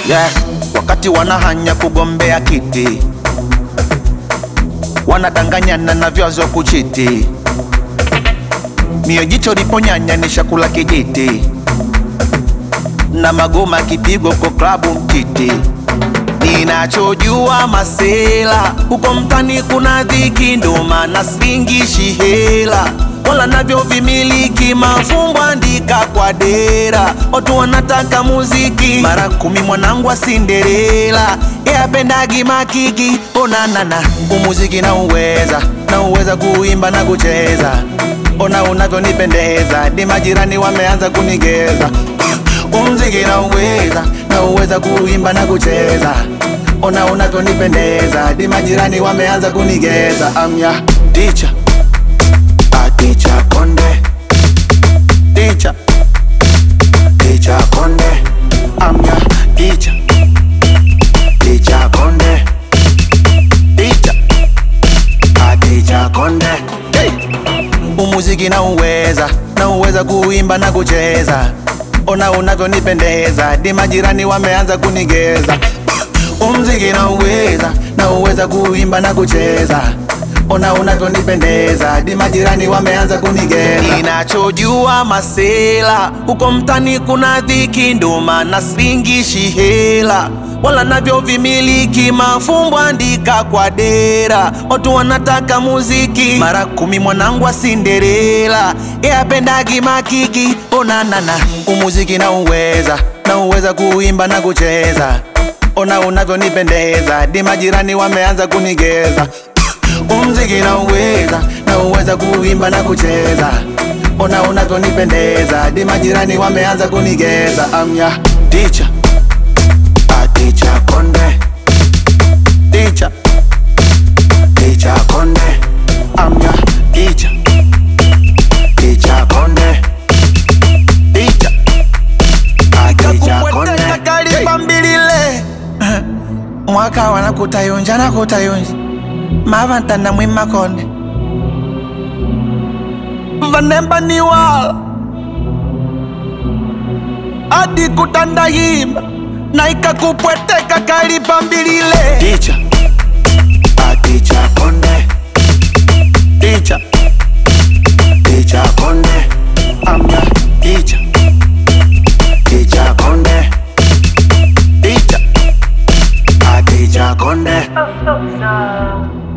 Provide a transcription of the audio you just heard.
yeah. Wakati wanahanya kugombea kiti, wanadanganyana na vyazo kuchiti, mio jicho liponyanya ni shakula kijiti, na magoma kipigwa kwa klabu mtiti. Ninachojua masela huko mtani kuna dhiki, ndo maana singishi hela wala navyo vimiliki mafumbo andika kwa dera, watu wanataka muziki mara kumi. Mwanangu wa Cinderella yapendagi makiki, onanana umuziki na uweza na uweza kuimba na kucheza, ona unavyonipendeza, di majirani wameanza kunigeza umziki na uweza na uweza kuimba na kucheza, ona unavyonipendeza, di majirani wameanza kunigeza. Amya ticha ticha konde ticha ticha konde amya ticha ticha konde ticha ticha konde hey. Umuziki na uweza na uweza kuimba na kucheza, ona unavyonipendeza, di majirani wameanza kunigeza. Umziki na uweza na uweza kuimba na kucheza ona unavyonipendeza, di majirani wameanza kunigeza. Ninachojua masela huko mtani kuna dhiki, ndo maana singishi hela wala navyo vimiliki mafumbo andika kwa dera, watu wanataka muziki mara kumi. Mwanangu wa Cinderella yapendagi makiki, onanana umuziki na uweza na uweza kuimba na kucheza, ona unavyonipendeza, di majirani wameanza kunigeza umziki na uweza na uweza kuimba na kucheza, ona unavyonipendeza, di majirani wameanza kunigeza. Amya ticha ticha konde ticha ticha konde amya ticha ticha konde ticha ticha konde kalipambilile mwaka wana kutayunja na kutayunja mavantana mwimakonde vanemba ni wala adi kutandahimba na ikakupweteka kalipambilile ticha ticha konde ticha ticha konde amya ticha ticha konde ticha ticha konde Oh, so, so.